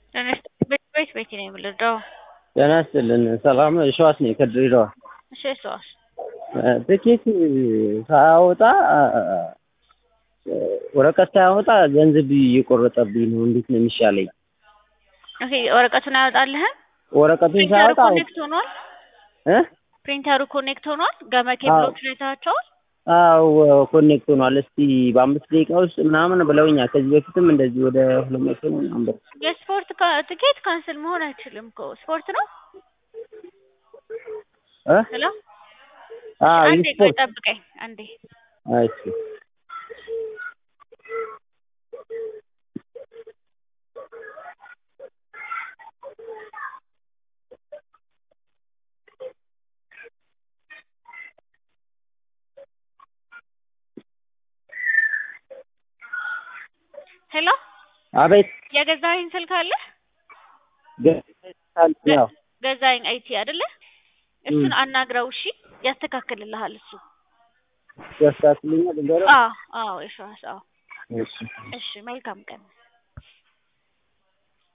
ቤት ቤት ነው የምልደው። ጤና ይስጥልን። ሰላም ነው? የሸዋስ ነኝ ከድሬዳዋ። እሺ ሰዋስ ትኬት ሳያወጣ ወረቀት ሳያወጣ ገንዘብ እየቆረጠብኝ ነው። እንዴት ነው የሚሻለኝ? ኦኬ ወረቀቱን አያወጣልህም? ወረቀቱን ፕሪንተሩ ሳያወጣ ኮኔክት ሆኗል? እ ፕሪንተሩ ኮኔክት ሆኗል? ገመ ኬብሎቹ አይተሃቸዋል? አዎ ኮኔክት ሆኗል። እስቲ በአምስት ደቂቃ ውስጥ ምናምን ብለውኛል። ከዚህ በፊትም እንደዚህ ወደ ሁለት መቶ ምናምን ብር የስፖርት ካ- ትኬት ካንስል መሆን አይችልም እኮ ስፖርት ነው። እ ሄሎ አዎ አንዴ ቆይ የስፖርት ጠብቀኝ አንዴ። እሺ ሄሎ አቤት የገዛኸኝ ስልክ አለ? ገ- ያው ገዛኸኝ አይቲ አይደለ? እሱን አናግረው እሺ፣ ያስተካክልልሃል እሱ። ያስተካክሉኛል። ልንገረው? አዎ አዎ፣ የሸዋስ አዎ። እሺ እሺ መልካም ቀን።